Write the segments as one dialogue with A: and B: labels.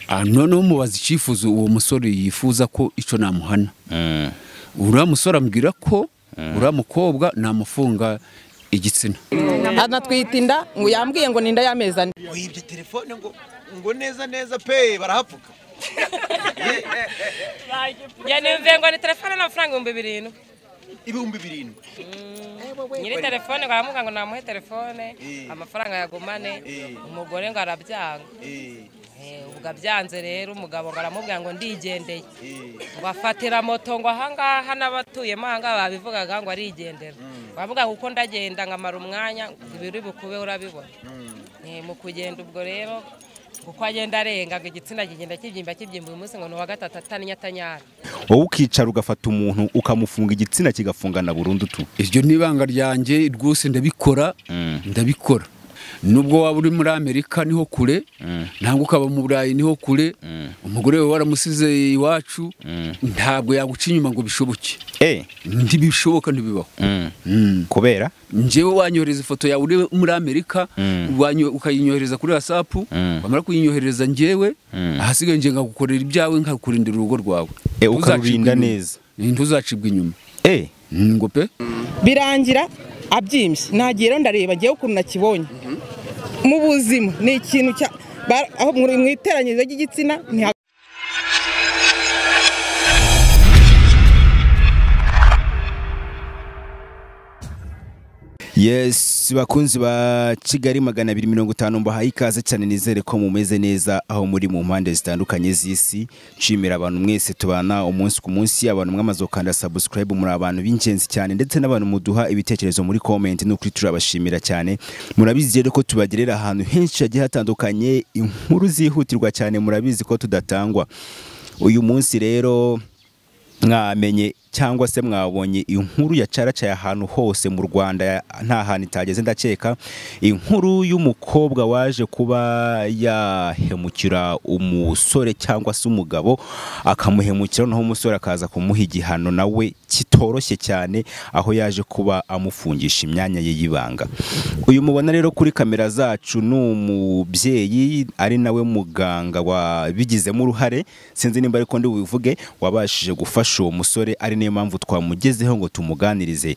A: Ah, noneho mubaza icyifuzo uwo musore yifuza ko icyo namuhana uriya musore ambwira ko uriya mukobwa namufunga igitsina
B: anatwita inda ngo yambwiye ngo ni inda y'amezi ane
C: wibye telefone ngo ngo neza neza pe barahapfuka
D: yanimve ngo ni telefone n'amafaranga ibihumbi birindwi
C: ibihumbi birindwi
D: nyiri telefone ngo aramuga ngo namuhe telefone
C: Eh.
D: amafaranga yagumane
C: Eh.
D: umugore ngo arabyanga
C: Eh,
D: Eh, ubwo abyanze rero umugabo ngo aramubwira ngo ndigendeye
C: eh,
D: ngo afatira moto ngo ahangaha n'abatuyemo ahangaha babivugaga ngo arigendera ngo aravuga ngo uko ndagenda nkamara umwanya ibiri bukube urabibona
C: mm.
D: Eh, mu kugenda ubwo rero uko agenda arenga ngo igitsina kigenda kibyimba kibyimba uyu munsi ngo ni uwa gatatu atanyatanyara
E: wowe ukicara ugafata umuntu ukamufunga igitsina kigafungana burundu tu
A: iryo ni ibanga ryanjye rwose ndabikora ndabikora nubwo waba uri muri amerika niho kure ntabwo ukaba mu burayi niho kure umugore wawe waramusize iwacu ntabwo yaguca inyuma ngo bishoboke
E: eh
A: ntibishoboka ntibibaho Mm.
E: kubera
A: njyewe wanyohereza ifoto yawe uri muri amerika
E: Mm.
A: wanyo- ukayinyohereza kuri wasapu
E: Mm.
A: wamara kuyinyohereza njyewe
E: Mm.
A: ahasigaye njye nkagukorera ibyawe nkakurindira urugo rwawe
E: Eh,
A: Ntuzacibwa inyuma.
E: ukarurinda neza.
A: ntuzacibwa inyuma
E: eh
A: Mm, ngo pe
B: birangira abyimbye nagiye rero ndareba ngewe ukuntu nakibonye mu buzima ni ikintu cya ba- aho mu- mu iteranyirizo ry'igitsina ntiha
E: yes bakunzi ba kigali magana abiri mirongo itanu mbahaye ikaze cyane nizere ko mumeze neza aho muri mu mpande zitandukanye z'isi nshimira abantu mwese tubana umunsi ku munsi abantu mwamaze gukanda subscribe muri abantu b'ingenzi cyane ndetse n'abantu muduha ibitekerezo muri comment n'ukuri turabashimira cyane murabizi rero ko tubagerera ahantu henshi hagiye hatandukanye inkuru zihutirwa cyane murabizi ko tudatangwa uyu munsi rero mwamenye cyangwa se mwabonye inkuru yacaracaye ahantu hose mu Rwanda nta hantu itageze ndakeka inkuru y'umukobwa waje kuba yahemukira umusore cyangwa se umugabo akamuhemukira naho umusore akaza kumuha igihano nawe kitoroshye cyane aho yaje kuba amufungisha imyanya ye y'ibanga uyu mubona rero kuri kamera zacu ni umubyeyi ari nawe muganga wabigizemo uruhare sinzi nimba ariko ndi bubivuge wabashije gufasha uwo musore ari niyo mpamvu twamugezeho ngo tumuganirize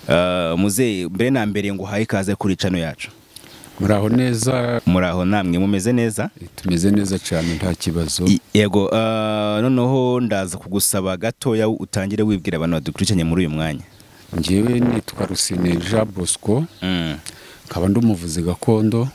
E: Eh, muzehe mbere na mbere ngo uhaye ikaze kuri cano yacu
A: muraho neza
E: muri aho namwe mumeze neza
A: tumeze neza cyane nta kibazo
E: I- yego eh, noneho ndaza kugusaba gatoya utangire wibwira abantu badukurikiranye muri uyu mwanya
A: njyewe nitwa rusine jean bosco nkaba ndi umuvuzi gakondo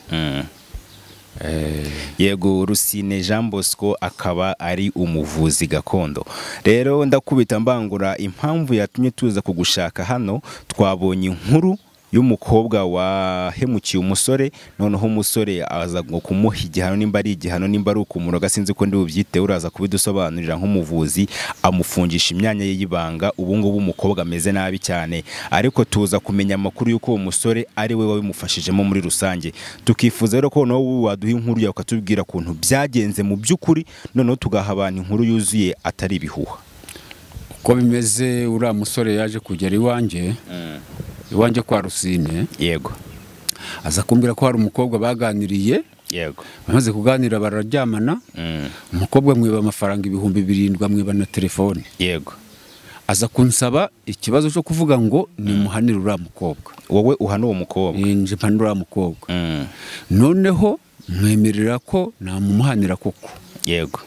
A: Eh,
E: yego rusine jean bosco akaba ari umuvuzi gakondo rero ndakubita mbangura impamvu yatumye tuza kugushaka hano twabonye inkuru y'umukobwa wahemukiye umusore noneho umusore aza ngo kumuha igihano nimba ari igihano nimba ari ukumuroga sinzi ko ndi bubyiteho uraza kubidusobanurira nk'umuvuzi amufungisha imyanya ye y'ibanga ubu ngubu umukobwa ameze nabi cyane ariko tuza kumenya amakuru y'uko uwo musore ari we wabimufashijemo muri rusange tukifuza rero ko nawe waduha inkuru yawe ukatubwira ukuntu byagenze mu by'ukuri noneho tugaha abantu inkuru yuzuye atari ibihuha
A: uko bimeze uriya musore yaje kugera iwanjye iwanjye kwa rusine
E: yego
A: aza kumbwira ko hari umukobwa baganiriye
E: yego
A: bamaze kuganira bararyamana
E: Mm.
A: umukobwa amwiba amafaranga ibihumbi birindwi amwiba na telefone
E: yego
A: aza kunsaba ikibazo cyo kuvuga ngo nimuhanire uriya mukobwa
E: wowe uhana uwo mukobwa
A: Eh, nje mpanira uriya mukobwa
E: Mm.
A: noneho mwemerera ko namumuhanira koko
E: yego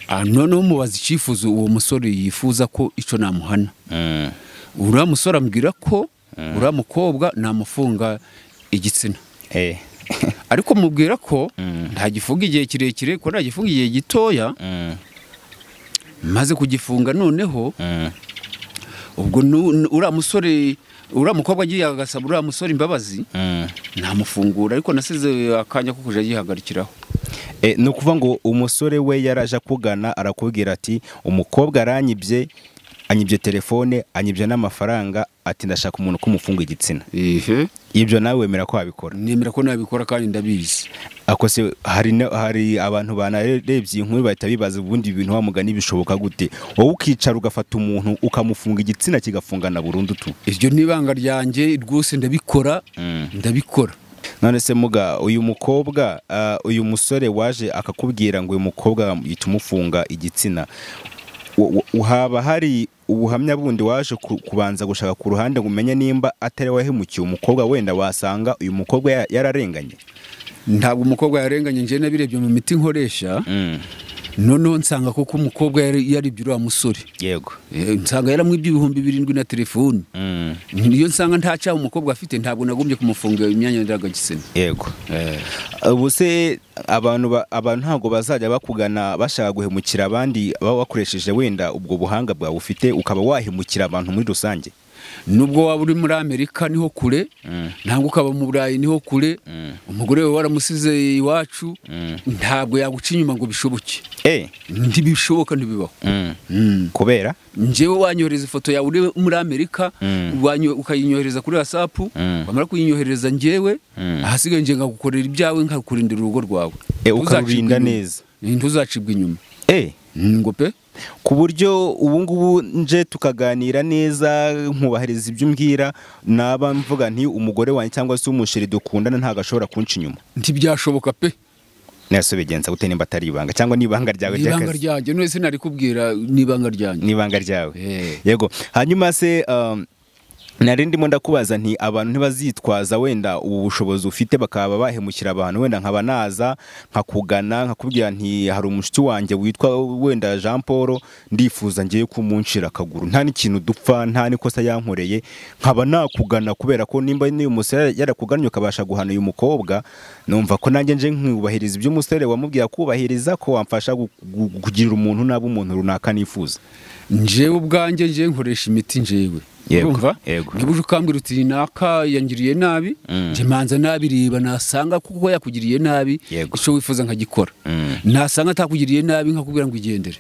A: Ah, noneho mubaza icyifuzo uwo musore yifuza ko icyo namuhana
E: Mm.
A: uriya musore ambwira ko uriya mukobwa namufunga igitsina
E: eh
A: ariko mubwira ko
E: Mm.
A: ntagifunga igihe kirekire ko ntagifunga igihe gitoya
E: Mm.
A: maze kugifunga noneho
E: Mm.
A: ubwo nu- nu- uriya musore uriya mukobwa agiye agasaba uriya musore imbabazi
E: Mm.
A: namufungura ariko nasize akanya ko kujya yihagarikiraho
E: E, ni ukuvuga ngo umusore we yaraje akugana arakubwira ati umukobwa aranyibye anyibye telefone anyibye n'amafaranga ati ndashaka umuntu kumufunga igitsina
A: ehe
E: ibyo nawe wemera ko wabikora
A: nemera ko nabikora kandi ndabizi
E: ako se hari, na- hari abantu banarebye iyi nkuru bahita bibaza ubundi ibintu wamugani bishoboka gute wowe ukicara ugafata umuntu ukamufunga igitsina kigafungana burundu tu
A: iryo ni ibanga ryanjye rwose ndabikora ndabikora
E: none se muga uyu mukobwa ah, uyu musore waje akakubwira ngo uyu mukobwa yita umufunga igitsina u- u- haba hari ubuhamya bundi waje ku- kubanza gushaka ku ruhande ngo umenye nimba atari wahemukiye umukobwa wenda wasanga uyu mukobwa ya- yararenganye
A: ntabwo umukobwa yarenganye njye nabirebye mu miti nkoresha noneho nsanga koko umukobwa yari- yaribye uriya musore
E: yego
A: Eh, nsanga yaramwibye ibihumbi birindwi na telefoni
E: Mm.
A: niyo nsanga nta cyaha umukobwa afite ntabwo nagombye kumufunga imyanya ndangagitsina
E: yego ubu se abantu ba- abantu ntabwo bazajya bakugana bashaka guhemukira abandi baba wakoresheje wenda ubwo buhanga bwawe ufite ukaba wahemukira abantu muri rusange
A: nubwo waba uri muri amerika niho kure ntabwo ukaba mu burayi niho kure umugore wawe waramusize iwacu ntabwo yaguca inyuma ngo bishoboke
E: eh
A: ntibishoboka ntibibaho Mm.
E: kubera
A: njyewe wanyohereza ifoto yawe uri muri amerika
E: Mm.
A: wanyo- ukayinyohereza kuri wasapu
E: Mm.
A: wamara kuyinyohereza njyewe
E: Mm.
A: ahasigaye njye nkagukorera ibyawe nkakurindira urugo rwawe
E: Eh,
A: Ntuzacibwa inyuma.
E: ukarurinda neza.
A: ntuzacibwa inyuma
E: eh
A: Mm, ngo pe
E: ku buryo ubu ngubu nje tukaganira neza nkubahiriza ibyo umbwira naba mvuga nti umugore wanjye cyangwa se umusheri dukundana ntabwo ashobora kunca inyuma
A: ntibyashoboka pe
E: nase bigenza gute nimba atari ibanga cyangwa n'ibanga ryawe
A: ibanga
E: ry'akazi
A: ryanjye nese nari kubwira n'ibanga ryanjye
E: n'ibanga ryawe
A: Eh.
E: yego hanyuma se um, nari ndimo ndakubaza nti abantu ntibazitwaza wenda ubu bushobozi ufite bakaba bahemukira abantu wenda nkaba naza nkakugana nkakubwira nti hari umushuti wanjye witwa wenda Jean Paul ndifuza ngiye kumunshira akaguru nta n'ikintu dupfa nta n'ikosa yankoreye nkaba nakugana kubera ko nimba n'uyu musore yarakugannye ukabasha guhana uyu mukobwa numva ko nanjye nje nkubahiriza ibyo umusore wamubwira kubahiriza ko wamfasha gu- gu- kugirira umuntu naba umuntu runaka nifuza
A: njyewe ubwanjye njye nkoresha imiti njyewe
E: Yego,
A: Urumva?
E: yego.
A: niba uje ukambwira uti naka yangiriye nabi
E: Mm.
A: njye manza nabireba nasanga kuko yakugiriye nabi
E: Yego.
A: icyo wifuza nkagikora
E: Mm.
A: nasanga atakugiriye nabi nkakubwira ngo igendere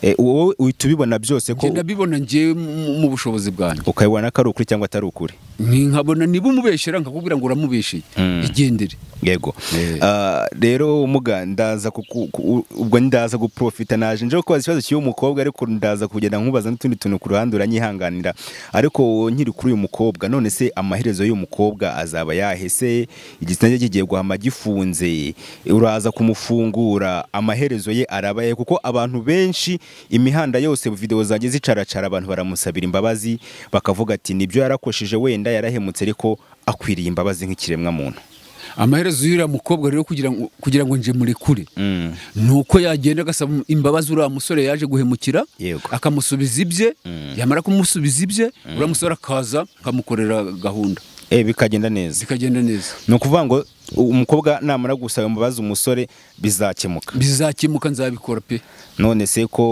E: Eh, wowe uhita ubibona byose ko
A: njye nabibona njyewe mu- mu bushobozi bwanjye
E: ukabibona ko ari ukuri cyangwa atari ukuri
A: Ni- nkabona niba umubeshyera nkakubwira ngo uramubeshye
E: Mm.
A: igendere
E: yego
A: Eh.
E: Ah, rero muga ndaza kuku- ku- ubwo ndaza guprofita naje nje kubaza ikibazo cy'uyu mukobwa ariko ndaza kugenda nkubaza n'utundi tuntu ku ruhande uranyihanganira ariko nkiri kuri uyu mukobwa none se amaherezo y'uyu mukobwa azaba yahese igitsina cye kigiye guhama gifunze uraza kumufungura amaherezo ye arabaye kuko abantu benshi imihanda yose videwo zanjye zicaracara abantu baramusabira imbabazi bakavuga ati nibyo yarakosheje wenda yarahemutse ariko akwiriye imbabazi nk'ikiremwamuntu
A: amaherezo y'uriya mukobwa rero kugira ngo kugira ngo nje murekure
E: Mm.
A: ni uko yagenda agasaba imbabazi uriya musore yaje guhemukira
E: Yego.
A: akamusubiza ibye yamara kumusubiza ibye uriya musore akaza akamukorera gahunda
E: Eh, bikagenda neza
A: zikagenda neza
E: ni ukuvuga ngo u- umukobwa namara gusaba imbabazi umusore bizakemuka
A: bizakemuka nzabikora pe
E: none se ko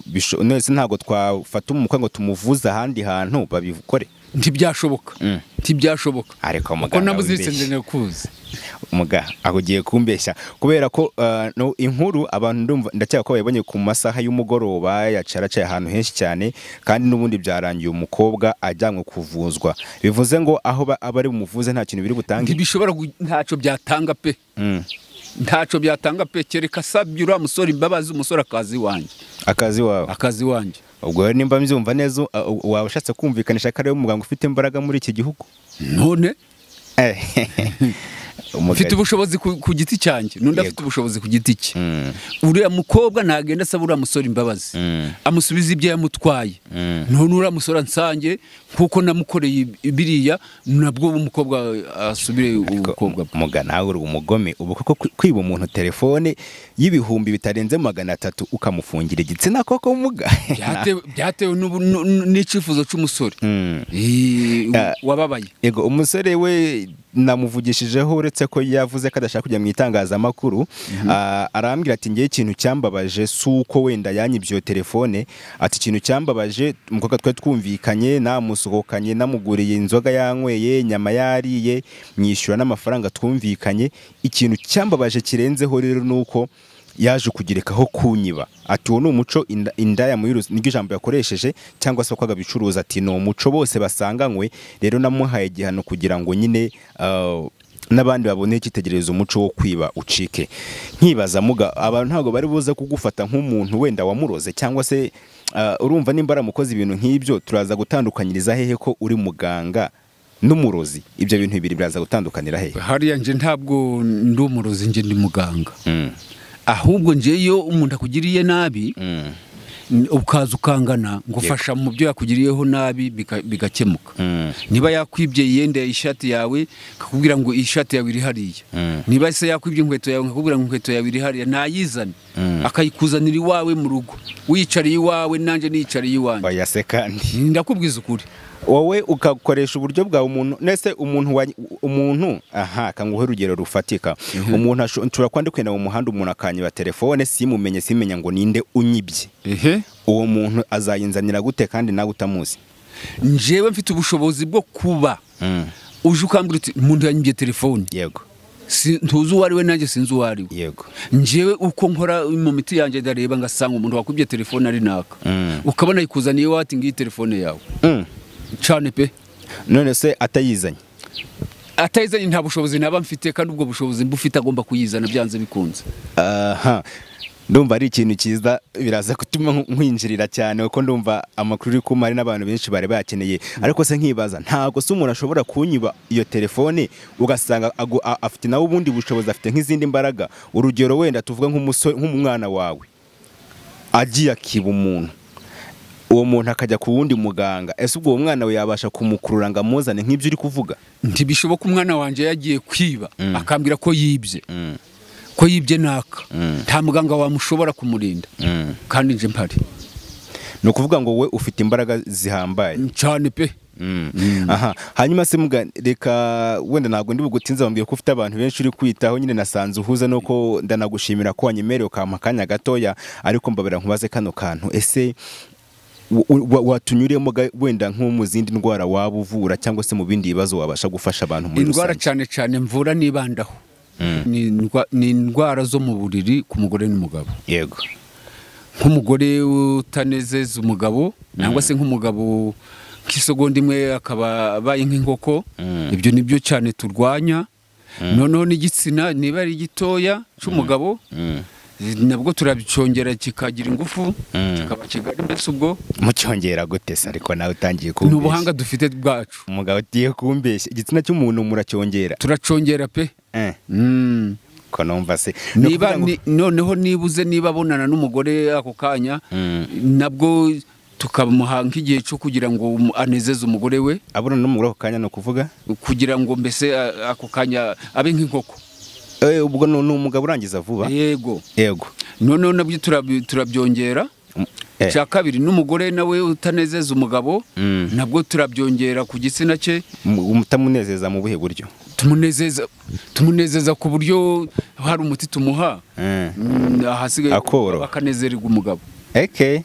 E: bisho- none se ntabwo twafata umukwe ngo tumuvuze ahandi hantu babikore
A: ntibyashoboka
E: Mm.
A: ntibyashoboka
E: ariko
A: kuko
E: muganga
A: namuziritse
E: wibeshye.
A: ndende kuzi
E: muga aho ugiye kumbeshya kubera ko uh, no, inkuru abantu ndumva ndakeka ko bayibonye ku masaha y'umugoroba yacaracaye ahantu henshi cyane kandi n'ubundi byarangiye umukobwa ajyanwe kuvuzwa bivuze ngo aho ba- aba ari bumuvuze nta kintu biri butange
A: ntibishobora gu- ntacyo byatanga pe
E: Mm.
A: ntacyo byatanga pe kereka asabye uriya musore imbabazi umusore akazi iwanjye
E: akazi wawe
A: akazi iwanjye
E: ubwo rero nimba mbyumva neza uh, uh, waba ushatse kumvikanisha ko ariwe muganga ufite imbaraga muri iki gihugu
A: none
E: Eh, umugabo.
A: mfite ubushobozi ku ku giti cyanjye n'undi afite ubushobozi ku giti cye uriya mukobwa ntagenda asaba uriya musore imbabazi amusubiza ibyo yamutwaye none uriya musore ansange nk'uko namukoreye i- biriya nabwo uwo mukobwa asubire
E: Ariko
A: ubukobwa bwe
E: muga nawe uri umugome ubu koko kwi- kwiba umuntu telefone y'ibihumbi bitarenze magana atatu ukamufungira igitsina koko muga
A: Byatewe- byatewe n'ubu- n- n- n'icyifuzo cy'umusore
E: Mm.
A: Eh,
E: Ah.
A: wababaye
E: yego umusore we namuvugishijeho uretse ko yavuze ko adashaka kujya mu itangazamakuru ah, arambwira ati ngewe ikintu cyambabaje si uko wenda yanyibye iyo telefone ati ikintu cyambabaje umukobwa twari twumvikanye namusohokanye namuguriye inzoga yanyweye inyama yariye mwishyura n'amafaranga twumvikanye ikintu cyambabaje kirenzeho rero ni uko yaje kugerekaho kunyiba ati uwo ni umuco inda- indaya muri rusange niryo ijambo yakoresheje cyangwa se wakoraga bicuruza ati ni umuco bose basanganywe rero namuhaye igihano kugira ngo nyine ah, n'abandi babone icyitegererezo umuco wo kwiba ucike nkibaza muga abantu ntabwo bari buze kugufata nk'umuntu wenda wamuroze cyangwa se ah, urumva nimba aramukoze ibintu nk'ibyo turaza gutandukanyiriza hehe ko uri muganga n'umurozi ibyo bintu bibiri biraza gutandukanira hehe
A: hariya nje ntabwo ndi umurozi nje ndi muganga
E: Mm,
A: ahubwo nje iyo umuntu akugiriye nabi
E: mm,
A: n- ukaza ukangana ngo fasha mu byo yakugiriyeho nabi bika- bigakemuka
E: mm,
A: niba yakwibye yenda ishati yawe akakubwira ngo ishati yawe iri hariya
E: Mm.
A: niba se yakwibye inkweto yawe akakubwira ngo inkweto yawe iri hariya nayizane
E: Mm.
A: akayikuzanira iwawe mu rugo wiyicariye iwawe nanjye niyicariye iwanjye
E: oya se kandi
A: ndakubwiza ukuri
E: wowe ugakoresha uburyo bwawe umuntu nese umuntu wa- umuntu aha kanguhe urugero rufatika umuntu asho- nshobora kuba ndi kugenda mu muhanda umuntu akanyiba telefone simumenye simenya ngo ninde unyibye
A: ehe
E: uwo muntu azayinzanira gute kandi nawe utamuzi
A: njyewe mfite ubushobozi bwo kuba
E: Mm,
A: uje ukambwira uti umuntu yanyibye telefone
E: yego
A: Si- ntuzi uwo ari we nanjye sinzi uwo ari we
E: yego
A: njyewe uko nkora mu miti yanjye ndareba ngasanga umuntu wakubye telefone ari naka
E: Mm.
A: ukabona yikuzaniye iwawe ati ngiyi telefone yawe
E: Mm,
A: cyane pe
E: none se atayizanye
A: atayizanye nta bushobozi naba mfite kandi ubwo bushobozi mbufite agomba kuyizana byanze bikunze
E: aha ndumva ari ikintu cyiza biraza gutuma nkwinjirira cyane kuko ndumva amakuru uri kumari n'abantu benshi bari bayakeneye ariko se nkibaza ntabwo se umuntu ashobora kunyiba iyo telefone ugasanga agu- a- afite nawe ubundi bushobozi afite nk'izindi mbaraga urugero wenda tuvuga nk'umusore nk'umwana wawe agiye akiba umuntu uwo muntu akajya ku wundi muganga ese ubwo uwo mwana we yabasha kumukurura ngo amuzane nk'ibyo uri kuvuga
A: ntibishoboka umwana wanjye yagiye kwiba akambwira ko yibye ko yibye naka nta muganga wamushobora kumurinda kandi nje mpari
E: ni ukuvuga ngo we ufite imbaraga zihambaye
A: cyane pe
E: aha hanyuma se muga reka wenda ntabwo ndi bugutinze bambwiye ko ufite abantu benshi uri kwitaho nyine nasanze uhuza nuko ndanagushimira ko wanyemereye ukampa akanya gatoya ariko mbabera nkubaze kano kantu ese wa- wa- watunyuremo ga- wenda nko mu zindi ndwara waba uvura cyangwa se mu bindi bibazo wabasha gufasha abantu muri
A: indwara cyane
E: rusange
A: cyane mvura nibandaho Ni indwa- ni indwara zo mu buriri ku mugore n'umugabo
E: yego
A: nk'umugore utanezeza umugabo cyangwa se nk'umugabo nk'isogonda imwe akaba abaye nk'inkoko ibyo ni byo cyane turwanya noneho n'igitsina niba ari gitoya cy'umugabo nabwo turacyongera kikagira ingufu kikaba kigari mbese ubwo
E: mucyongera gute se ariko nawe utangiye
A: ni
E: kumbeshya
A: ubuhanga dufite bwacu
E: umugabo ugiye kumbeshya igitsina cy'umuntu muracyongera
A: turacyongera pe
E: eh
A: Mm.
E: ko numva se Ni
A: niba
E: ukuvuga ngo-
A: ni- noneho nibuze niba abonana n'umugore ako kanya nabwo tukamuha nk'igihe cyo kugira ngo umu- anezeze umugore we
E: abona no muri ako kanya ni ukuvuga
A: kugira ngo mbese a- ako kanya abe nk'inkoko
E: Eh, ubwo ni ni umugabo urangiza vuba
A: yego
E: yego
A: noneho nabyo turabi- turabyongera
E: Eh.
A: cya kabiri n'umugore nawe utanezeza umugabo
E: Mm.
A: nabwo turabyongera ku gitsina cye
E: Mu- mutamunezeza mu buhe buryo
A: tumunezeza tumunezeza ku buryo hari umuti tumuha Mm, ahasigaye
E: Akoroha.
A: bakanezererwa umugabo
E: eke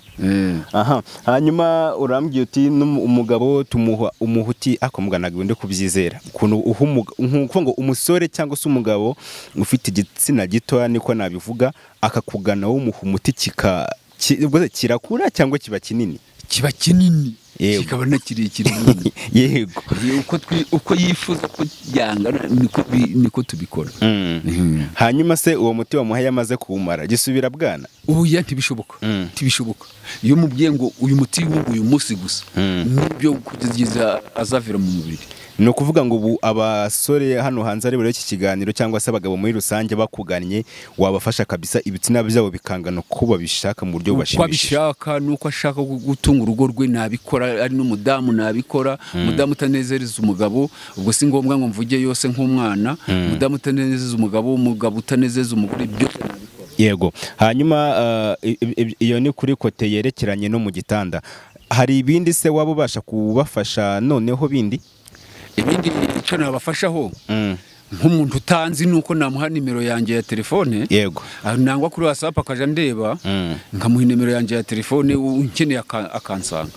E: aha hanyuma urambwiye uti n'umu- umugabo tumuha umuha uti ako muganaga ndi kubyizera ukuntu uha umuga- ni ukuvuga ngo umusore cyangwa se umugabo ufite igitsina gitoya niko nabivuga akakugana w'umuha umuti kika ki- ubwo se kirakura cyangwa kiba kinini
A: kiba kinini
E: Yego.
A: kikaba na kirekire nyine.
E: yego
A: uko twi- uko yifuza ko yangana niko bi- niko tubikora
E: hanyuma se uwo muti wamuhaye amaze kuwumara gisubira bwana
A: oya ntibishoboka
E: Mm.
A: ntibishoboka iyo umubwiye ngo uyu muti w'ubu uyu munsi gusa
E: Mm.
A: nibyo kugeza azavira mu mubiri
E: ni ukuvuga ngo ubu abasore hano hanze ari burebe iki kiganiro cyangwa se abagabo muri rusange bakugannye wabafasha kabisa ibitsina byabo bikangana uko babishaka mu buryo
A: uko
E: bubashimishije
A: abishaka n'uko ashaka gu- gutunga urugo rwe nabikora ari n'umudamu nabikora umudamu utanezereza umugabo ubwo si ngombwa ngo mvuge yose nk'umwana umudamu utanezereza umugabo umugabo utanezereza umugore byose
E: yego hanyuma eh, i- i- i- iyo ni kuri kote yerekeranye no mu gitanda hari ibindi se waba ubasha kubafasha noneho bindi
A: ibindi icyo nabafashaho nk'umuntu utanzi nuko namuha nimero yanjye ya telefone
E: yego
A: Ah, nangwa kuri whatsapp akajya ndeba
E: Mm.
A: nkamuha nimero yanjye ya telefone u- unkeneye aka- akansanga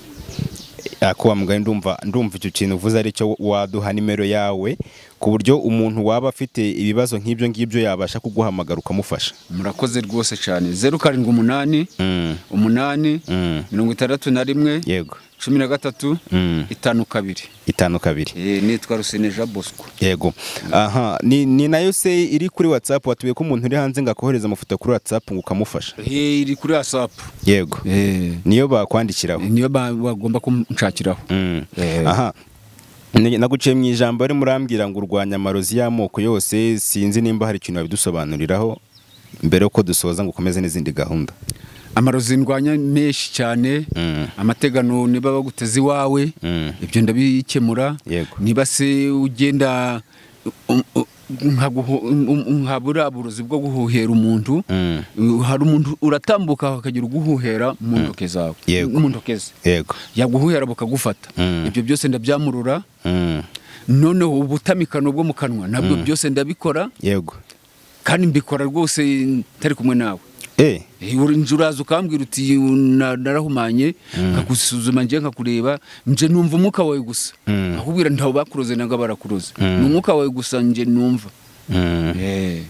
E: akuba mugari ndumva ndumva icyo kintu uvuze aricyo waduha nimero yawe ku buryo umuntu waba afite ibibazo nk'ibyo ngibyo yabasha kuguhamagara ukamufasha
A: murakoze rwose cyane zeru karindwi umunani umunani
E: Mm.
A: mirongo itandatu na rimwe
E: yego
A: cumi na gatatu
E: Mm.
A: itanu kabiri
E: itanu kabiri
A: Eh, nitwa rusineja bosco
E: yego aha ni, ni nayo se iri kuri whatsapp watuye ko umuntu uri hanze ngo akohereze amafoto kuri whatsapp ngo ukamufasha
A: Eh, iri kuri whatsapp
E: yego
A: Eh,
E: niyo bakwandikiraho
A: niyo ba- bagomba kunshakiraho
E: Mm.
A: Eh.
E: aha Ni- naguciye mu ijambo ari murambwira ngo urwanya amarozi y'amoko yose sinzi nimba hari ikintu babidusobanuriraho mbere yuko dusoza ngo ukomeze n'izindi gahunda
A: amarozi ndwanya menshi cyane
E: Mm.
A: amategano niba baguteze iwawe
E: Mm.
A: ibyo ndabikemura
E: Yego.
A: niba se ugenda um, um, nkaguho- um, um, nkabura burozi bwo guhuhera umuntu
E: Mm.
A: Uh, hari umuntu uratambuka hakagira uguhuhera mu ntoke zawe
E: Yego.
A: mu ntoke ze
E: yego
A: yaguhuhera bakagufata
E: Mm.
A: ibyo byose ndabyamurura
E: Mm.
A: noneho ubutamikano bwo mu kanwa nabwo byose ndabikora
E: yego
A: kandi mbikora rwose ntari kumwe nawe
E: Eh,
A: Eh, uri- nje uraza ukambwira uti "Na- narahumanye nkagusuzuma nje nkakureba nje numva umwuka wawe gusa
E: Mm.
A: akubwira ntawe bakuroze nanga barakuroze
E: Mm.
A: ni umwuka wawe gusa nje numva
E: mm.
A: Eh.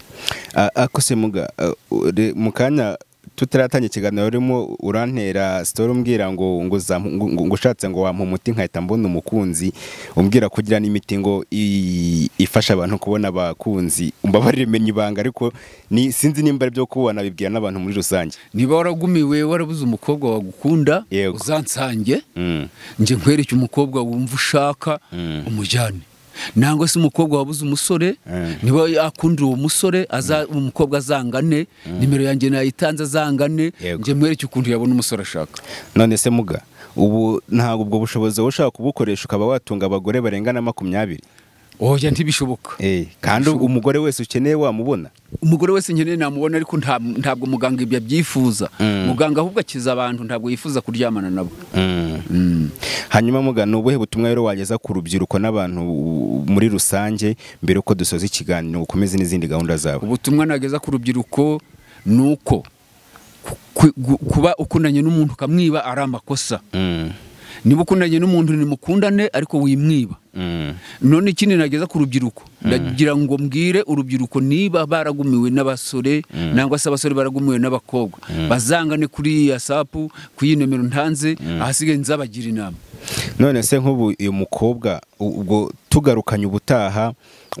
E: A- ako se muga a- ure- mu kanya tutaratangira ikiganiro urimo urantera sitori umbwira ngo ngo uzamp- ngo- ngo- ngo ushatse ngo wampa umuti nkahita mbona umukunzi umbwira ko ugira n'imiti ngo i- ifasha abantu kubona abakunzi mbabarire menya ibanga ariko ni sinzi nimba ari byo kubona bibwira n'abantu muri rusange
A: niba waragumiwe warabuze umukobwa wagukunda
E: Yego.
A: uzansange
E: Mm.
A: nje nkwereke umukobwa wumva ushaka
E: Mm.
A: umujyane nangwa se umukobwa wabuze umusore
E: Mm.
A: niba akunda uwo musore aza umukobwa azangane nimero yanjye nayitanze azangane
E: Yego.
A: nje mwereke ukuntu yabona umusore ashaka
E: none se muga ubu ntabwo ubwo bushobozi wowe ushaka kubukoresha ukaba watunga abagore barenga na makumyabiri
A: oya ntibishoboka
E: Eh, kandi umugore wese ukeneye wamubona
A: umugore wese nkeneye namubona ariko nta- ntabwo muganga ibyo abyifuza
E: Mm.
A: muganga ahubwo akiza abantu ntabwo yifuza kuryamana nabo
E: hanyuma muga ni ubuhe butumwa rero wageza ku rubyiruko n'abantu muri rusange mbere yuko dusoza ikiganiro ngo ukomeze n'izindi gahunda zawe
A: ubutumwa nageza ku rubyiruko ni uko ku- ku- gu- kuba ukundanye n'umuntu ukamwiba ari amakosa
E: Mm,
A: niba ukundanye n'umuntu nimukundane ariko wimwiba
E: mm,
A: none ikindi nageza ku rubyiruko ndagira ngo mbwire urubyiruko niba baragumiwe n'abasore nangwa se abasore baragumiwe n'abakobwa bazangane kuri ya sapu ku iyi nomero ntanze ahasigaye nzabagira inama
E: none se nk'ubu uyu mukobwa u- ubwo tugarukanye ubutaha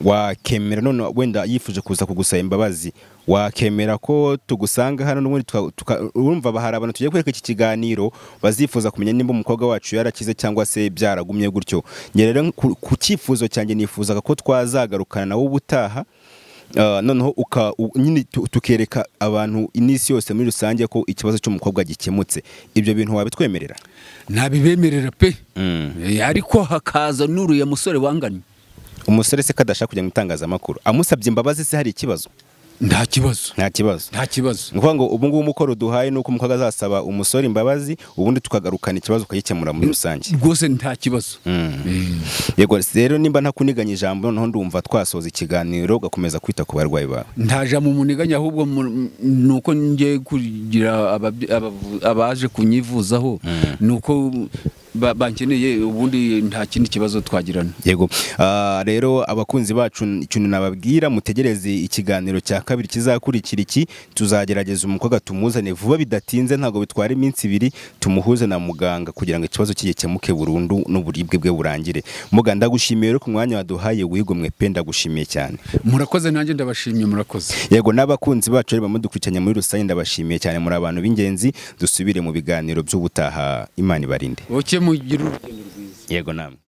E: wakemera none wenda yifuje kuza kugusaba imbabazi wakemera ko tugusanga hano n'ubundi tuka- tuka- urumva ba- hari abantu tugiye kwereka iki kiganiro bazifuza kumenya nimba umukobwa wacu yarakize cyangwa se byaragumye gutyo njye rero ku ku cyifuzo cyanjye nifuzaga ko twazagarukana nawe ubutaha Ah, noneho uka- u- nyine tu- tukereka abantu n'isi yose muri rusange ko ikibazo cy'umukobwa gikemutse ibyo bintu wabitwemerera
A: ntabibemerera pe
E: Mm.
A: Eh, ariko hakaza n'uriya musore wanganye
E: umusore se kadashaka kujya mu itangazamakuru amusabye imbabazi se hari ikibazo
A: nta kibazo
E: nta kibazo
A: nta kibazo
E: ni ukuvuga ngo ubu ngubu umukoro duhaye ni uko umukobwa azasaba umusore imbabazi ubundi tukagarukana ikibazo ukagikemura muri rusange
A: rwose nta kibazo
E: yego rero nimba ntakuniganya ijambo noneho ndumva twasoza ikiganiro ugakomeza kwita ku barwayi bawe
A: ntaja mu muniganya ahubwo mu- ni uko ngiye kugira ababyi- abavu- abaje kunyivuzaho ni uko ba- bankeneye ubundi nta kindi kibazo twagirana
E: yego Ah, rero abakunzi bacu ikintu nababwira mutegereze ikiganiro cya kabiri kizakurikira iki tuzagerageza umukobwa tumuzane vuba bidatinze ntabwo bitwara iminsi ibiri tumuhuze na muganga kugira ngo ikibazo cye gikemuke burundu n'uburibwe bwe burangire muga ndagushimiye rero ku mwanya waduhaye wigomwe pe ndagushimiye cyane
A: murakoze nanjye ndabashimye murakoze
E: yego n'abakunzi bacu rero bamudukurikiranye muri rusange ndabashimiye cyane muri abantu b'ingenzi dusubire mu biganiro by'ubutaha imana ibarinde
A: oke mugira urugendo
E: yego namwe